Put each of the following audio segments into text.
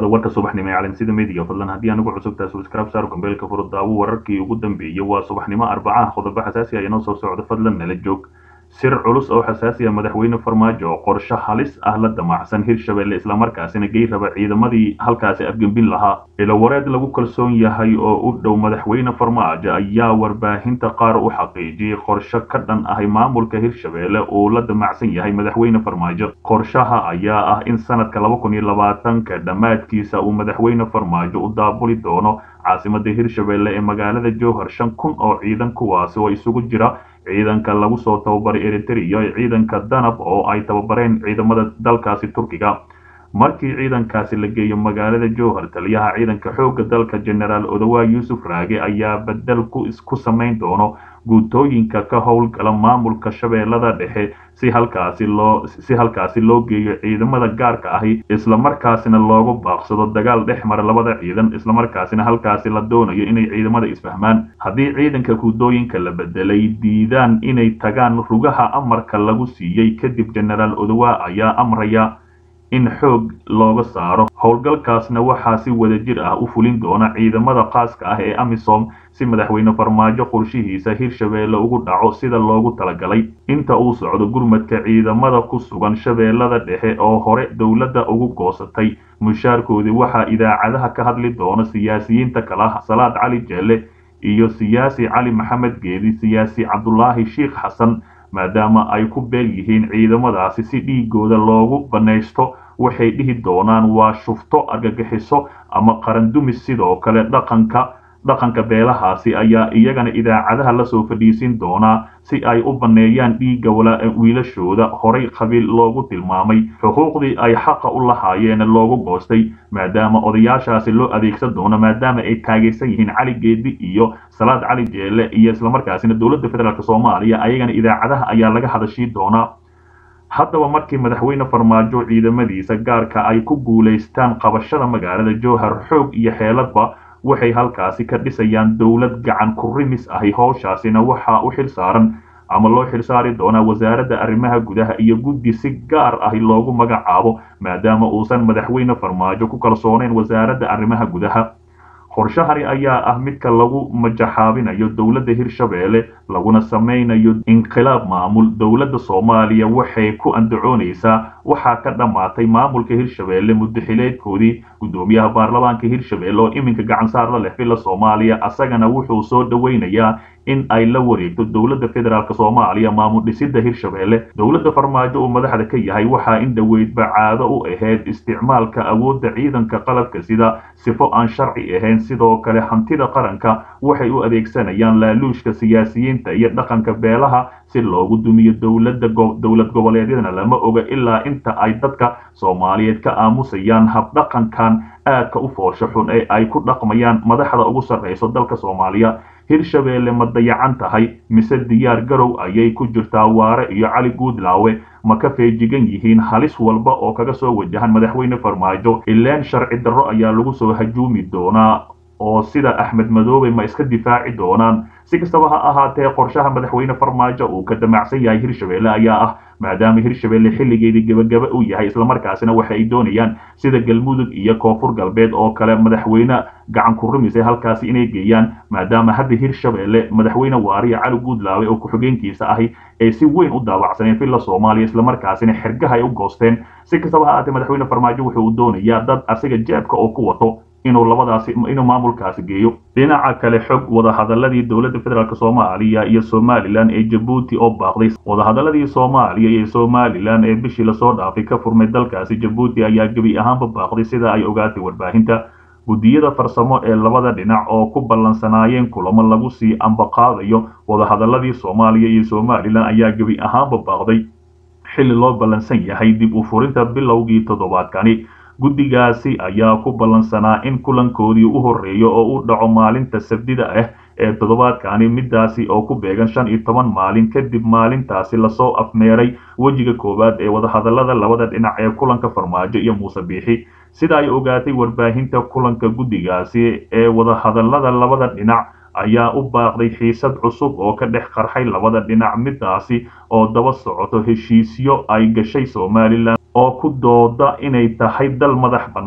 dhawaada warka subaxnimo ee calansida media fadlan haddii anugu cusubtaa subscribe saar gambeelka furo daawo wararkii ugu dambeeyey waa subaxnimo arbacaha qodobo xasaasi ah inoo soo socdo fadlan nala joog sir culus oo xasaasi ah madaxweyne farmaajo oo qorshe halis ah la damacsan hirshabelle islamarkaasina gey raba ciidamadii halkaasi afgembin lahaa ilowareed lagu kalsoon yahay oo u dhow madaxweyne farmaajo ayaa warbaahinta qaar u xaqiijiyey qorshe ka dhan ahay maamulka hirshabelle uu la damacsan yahay madaxweyne farmaajo qorshaha ayaa ah in sanadka laba kun iyo labaatanka dhammaadkiisa uu madaxweyne farmaajo u daabuli doono caasimada hirshabelle ee magaalada jowhar shan kun oo ciidan kuwaasi oo isugu jira ciidanka lagu soo tababaray eritrea iyo ciidanka danab oo ay tababareen ciidamada dalkaasi turkiga markii ciidankaasi la geeyo magaalada jowhar taliyaha ciidanka xoogga dalka generaal odowa yuusuf raage ayaa bedel ku samayn doono guutooyinka ka howlgala maamulka shabeellada dhexe si halkaasi loo si halkaasi loo geeyo ciidamada gaarka ahi islamarkaasina loogu baaqsado dagaal dhex mara labada ciidan islamarkaasina halkaasi la doonayo inay ciidamada isfahmaan haddii ciidanka guutooyinka la bedelay diidaan inay tagaan rugaha amarka lagu siiyey kadib generaal odowa ayaa amraya in xoog looga saaro howlgalkaasna waxaa si wadajir ah u fulin doona ciidamada qaaska ah ee amisom si madaxweyne farmaajo qorshihiisa hirshabelle ugu dhaco sida loogu talagalay inta uu socdo gurmadka ciidamada ku sugan shabeellada dhexe oo hore dowladda ugu goosatay mushaarkoodii waxaa idaacadaha ka hadli doona siyaasiyiinta kala salaad cali jeelle iyo siyaasi cali maxamed geedi siyaasi cabdulaahi sheikh xasan maadaama ay ku beel yihiin ciidamadaasi si dhiigooda loogu banaysto waxay dhihi doonaan waa shufto argagixiso ama qarandumis sidoo kale dhaqanka dhaqanka beelahaasi ayaa iyagana idaacadaha lasoo fadhiisin doonaa si ay u banneeyaan dhiigga wiilashooda horay qabiil loogu tilmaamay xuquuqdii ay xaqa u lahaayeen loogu goostay maadaama odayaashaasi loo adeegsan doono maadaama ay taagaysan yihiin cali geedi iyo salaad cali jeelle iyo islamarkaasina dowladda federaalk soomaaliya ayagana idaacadaha ayaa laga hadashii doonaa haddaba markii madaxweyne farmaajo ciidamadiisa gaarka ay ku guulaystaan qabashada magaalada jowhar xoog iyo xeeladba waxay halkaasi ka dhisayaan dowlad gacan ku rimis ahi howshaasina waxaa u xil saaran ama loo xilsaari doonaa wasaaradda arrimaha gudaha iyo guddi si gaar ahi loogu magacaabo maadaama uusan madaxweyne farmaajo ku kalsoonayn wasaaradda arrimaha gudaha qorshahani ayaa ah midka lagu majaxaabinayo dowladda hirshabelle laguna samaynayo inqilaab maamul dowladda soomaaliya waxay ku andacoonaysaa waxaa ka dhammaatay maamulka hirshabelle muddaxileedkoodii guddoomiyaha baarlamaanka hirshabelle oo iminka gacan saar la leh villa soomaaliya asagana wuxuu soo dhoweynayaa in ay la wareegto dowladda federaalk soomaaliya maamul dhisida hirshabelle dowladda farmaajo uu madaxda ka yahay waxaa in dhoweydba caado u ahayd isticmaalka awoodda ciidanka qalabka sida sifo aan sharci ahayn sidoo kale hantida qaranka waxay u adeegsanayaan laaluushka siyaasiyiinta iyo dhaqanka beelaha si loogu dumiyo dowladda dowlad goboleedyadana lama oga ilaa inta ay dadka soomaaliyeed ka aamusayaan habdhaqankan aadka u foosho xun ee ay ku dhaqmayaan madaxda ugu sarrayso dalka soomaaliya hirshabelle ma dayacan tahay mise diyaar garow ayay ku jirtaa waare iyo cali guudlaawe ma ka feejigan yihiin halis walba oo kaga soo wajahan madaxweyne farmaajo ileen sharci darro ayaa lagu soo hajuumi doonaa oo sida axmed madoobe ma iska difaaci doonaan si kastaba ha ahaatee qorshaha madaxweyne farmaajo uu ka damacsan yahay hirshabelle ayaa ah maadaama hirshabelle xilligeedii gebagaba uu yahay islamarkaasina waxa ay doonayaan sida galmudug iyo koonfur galbeed oo kale madaxweyne gacan ku rumisay halkaasi inay geeyaan maadaama hadda hirshabelle madaxweyne waariya cali guudlaawe oo ku-xigeenkiisa ahi ay si weyn u daawacsaneen villa soomaaliya islamarkaasina xergaha ay u goosteen si kastaba ha ahaatee madaxweyne farmaajo wuxuu doonayaa dad asiga jeebka oo ku wato inuu labadaasi inuu maamulkaasi geeyo dhinaca kale xog wadahadaladii dowladda federaalk soomaaliya iyo somalilan ee jabuuti oo baaqday wadahadaladii soomaaliya iyo somalilan ee bishii lasoo dhaafay ka furmay dalkaasi jabuuti ayaa gebi ahaanba baaqday sida ay ogaatay warbaahinta guddiyada farsamo ee labada dhinac oo ku ballansanaayeen kulamo lagu sii ambaqaadayo wadahadaladii soomaaliya iyo somalilan ayaa gebi ahaanba baaqday xilli loo ballansan yahay dib u furinta bilowgii toddobaadkani guddigaasi ayaa ku ballansanaa in kulankoodii u horreeyo oo u dhaco maalinta sabdida ah ee toddobaadkani midaasi oo ku beegan shan iyo toban maalin kadib maalintaasi lasoo afmeeray wejiga koowaad ee wadahadalada labada dhinac ee kulanka farmaajo iyo muuse biixi sida ay ogaatay warbaahinta kulanka guddigaasi ee wadahadalada labada dhinac ayaa u baaqday xiisad cusub oo ka dhex qarxay labada dhinac midaasi oo daba socoto heshiisyo ay gashay somalilan oo ku dooda inay tahay dal madax bannaan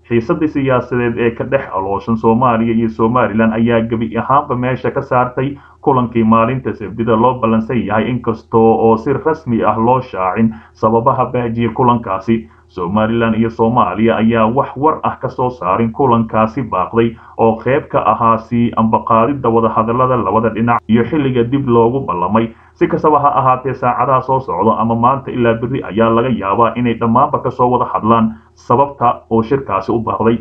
xiisadii siyaasadeed ee ka dhex alooshan soomaaliya iyo somalilan ayaa gebi ahaanba meesha ka saartay kulankii maalinta sabdida loo ballansan yahay inkastoo oo si rasmi ah loo shaacin sababaha baajiya kulankaasi somalilan iyo soomaaliya ayaa wax war ah ka soo saarin kulankaasi baaqday oo qayb ka ahaa sii ambaqaadidda wadahadallada labada dhinac iyo xilliga dib loogu ballamay si kastaba ha ahaatee saacadaha soo socda ama maanta ilaa berri ayaa laga yaabaa inay dhammaanba ka soo wada hadlaan sababta oo shirkaasi u baaqday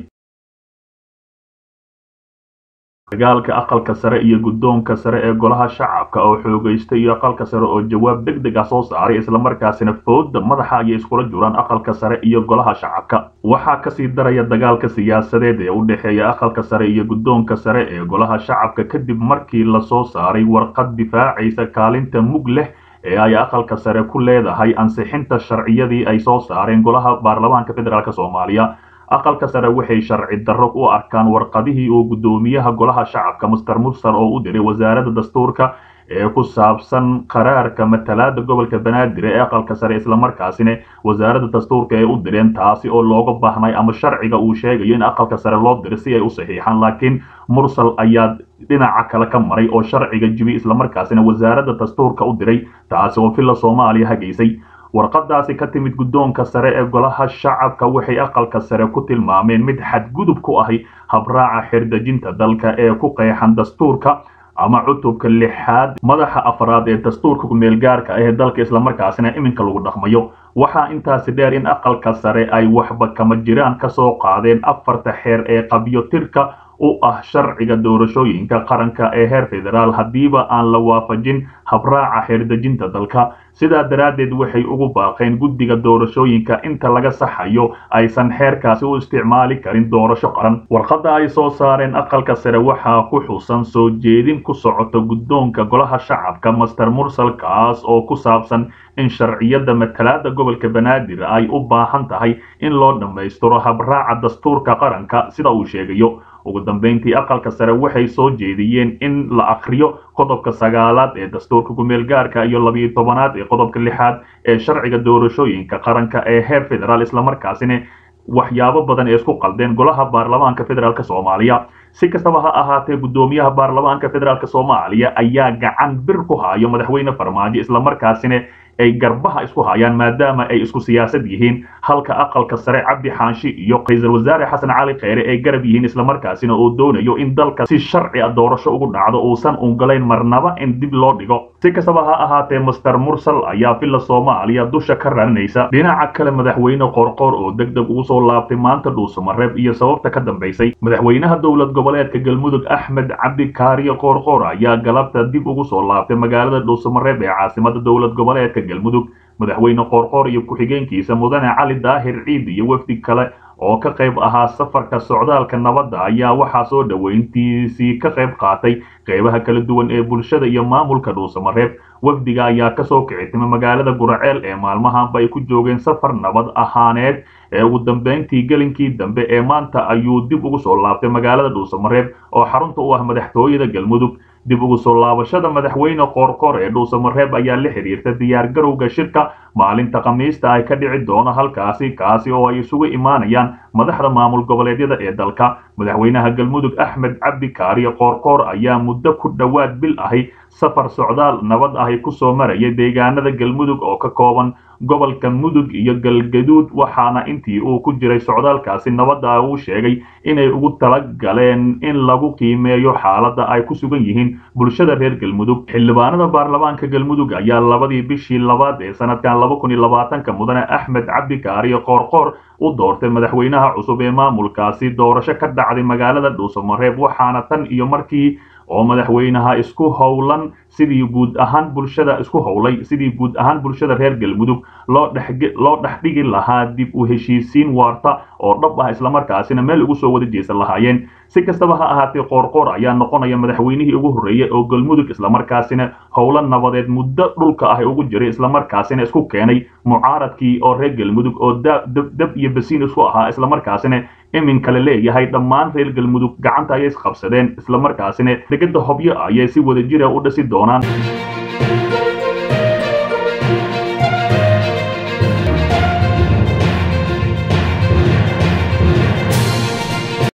dagaalka aqalka sare iyo guddoonka sare ee golaha shacabka oo xoogaystay iyo aqalka sare oo jawaab deg deg ah soo saaray islamarkaasina fooda madaxa ayay iskula jiraan aqalka sare iyo golaha shacabka waxaa kasii daraya dagaalka siyaasadeed ee u dhexeeya aqalka sare iyo guddoonka sare ee golaha shacabka kadib markii lasoo saaray warqad difaacaysa kaalinta mug leh ee ay aqalka sare ku leedahay ansixinta sharciyadii ay soo saareen golaha baarlamaanka federaalk soomaaliya aqalka sare waxay sharci darro u arkaan warqadihii uu guddoomiyaha golaha shacabka master mursal oo u diray wasaaradda dastuurka ee ku saabsan qaraarka matalaada gobolka banaadir ee aqalka sare islamarkaasina wasaaradda dastuurka ee u direen taasi oo looga baahnay ama sharciga uu sheegayo in aqalka sare loo diro si ay u saxiixaan laakiin mursal ayaa dhinaca kale ka maray oo sharciga jibi islamarkaasina wasaaradda dastuurka u diray taasi oo villa soomaaliya hagaysay warqadaasi ka timid guddoonka sare ee golaha shacabka waxay aqalka sare ku tilmaameen mid xadgudub ku ahi habraaca xirdejinta dalka ee ku qeexan dastuurka ama cutubka lixaad madaxa afraad ee dastuurka kumeelgaarka ah ee dalka islamarkaasina iminka lagu dhaqmayo waxaa intaasi dheer in aqalka sare ay waxba kama jiraan ka soo qaadeen afarta xeer ee qabyotirka u ah sharciga doorashooyinka qaranka ee heer federaal haddiiba aan la waafajin habraaca xeerdejinta dalka sidaa daraaddeed waxay ugu baaqeen guddiga doorashooyinka inta laga saxayo aysan xeerkaasi u isticmaali karin doorasho qaran warqadda ay soo saareen aqalka sare waxaa ku xusan soo jeedin ku socota guddoonka golaha shacabka master mursal kaas oo ku saabsan in sharciyada matalaada gobolka banaadir ay u baahan tahay in loo dhammaystiro habraaca dastuurka qaranka sida uu sheegayo ugu dambeyntii aqalka sare waxay soo jeediyeen in la akhriyo qodobka sagaalaad ee dastuurka kumeelgaarka iyo labiyo tobanaad ee qodobka lixaad ee sharciga doorashooyinka qaranka ee heer federaal islamarkaasina waxyaabo badan ee isku qaldeen golaha baarlamaanka federaalk soomaaliya si kastaba ha ahaatee guddoomiyaha baarlamaanka federaalk soomaaliya ayaa gacan bir ku hayo madaxweyne farmaajo islamarkaasina ay garbaha isku hayaan maadaama ay isku siyaasad yihiin halka aqalka sare cabdi xaanshi iyo ra-iisul wasaare xasan cali kheyre ay garab yihiin islamarkaasina uu doonayo in dalka si sharci a doorasho ugu dhacdo uusan ungalayn marnaba in dib loo dhigo si kastaba ha ahaatee master mursal ayaa villa soomaaliya dusha ka raranaysa dhinaca kale madaxweyne qorqor oo deg deg ugu soo laabtay maanta dhuusamareeb iyo sababta ka dambaysay madaxweynaha dowlad goboleedka galmudug axmed cabdi kaariyo qorqor ayaa galabta dib ugu soo laabtay magaalada dhuusamareeb ee caasimada dowlad goboleedka galmudug madaxweyne qoorqoor iyo ku-xigeenkiisa mudane cali daahir ciid iyo wefdi kale oo ka qayb ahaa safarka socdaalka nabadda ayaa waxaa soo dhoweyntiisii ka qayb qaatay qaybaha kala duwan ee bulshada iyo maamulka dhuusamareeb wafdiga ayaa kasoo kicitimay magaalada guraceel ee maalmahanba ay ku joogeen safar nabad ahaaneed ee ugu dambeyntii gelinkii dambe ee maanta ayuu dib ugu soo laabtay magaalada dhuusamareeb oo xarunta u ah madaxtooyada galmudug dib ugu soo laabashada madaxweyne qoorqoor ee dhuusamareeb ayaa la xiriirta diyaar garowga shirka maalinta khamiista ay ka dhici doono halkaasi kaasi oo ay isugu imaanayaan madaxda maamul goboleedyada ee dalka madaxweynaha galmudug axmed cabdi kaariyo qoorqoor ayaa muddo ku dhowaad bil ahi safar socdaal nabad ahi kusoo maraya deegaanada galmudug oo ka kooban gobolka mudug iyo galgaduud waxaana intii uu ku jiray socdaalkaasi nabadda uu sheegay inay ugu talagaleen in lagu qiimeeyo xaaladda ay ku sugan yihiin bulshada reer galmudug xildhibaanada baarlamaanka galmudug ayaa labadii bishii labaad ee sanadkan laba kun iyo labaatanka mudane axmed cabdi kaariyo qoorqoor u doortay madaxweynaha cusub ee maamulkaasi doorasho ka dhacday magaalada dhuusamareeb waxaana tan iyo markii oo madaxweynaha isku howlan sidii guud ahaan bulshada isku howlay sidii guud ahaan bulshada reer galmudug loo dhex loo dhex dhigi lahaa dib u heshiisiin waarta oo dhab ah islamarkaasina meel ugu soo wada jeesan lahaayeen si kastaba ha ahaatee qoorqoor ayaa noqonaya madaxweynihii ugu horreeyey oo galmudug islamarkaasina howlo nabadeed muddo dhulka ah ugu jiray islamarkaasina isku keenay mucaaradkii oo reer galmudug oo dab iyo basiin isku ahaa islamarkaasina iminka la leeyahay dhammaan reer galmudug gacanta ayay isqabsadeen islamarkaasina degada hobyo ayay si wada jira u dhisi doonaan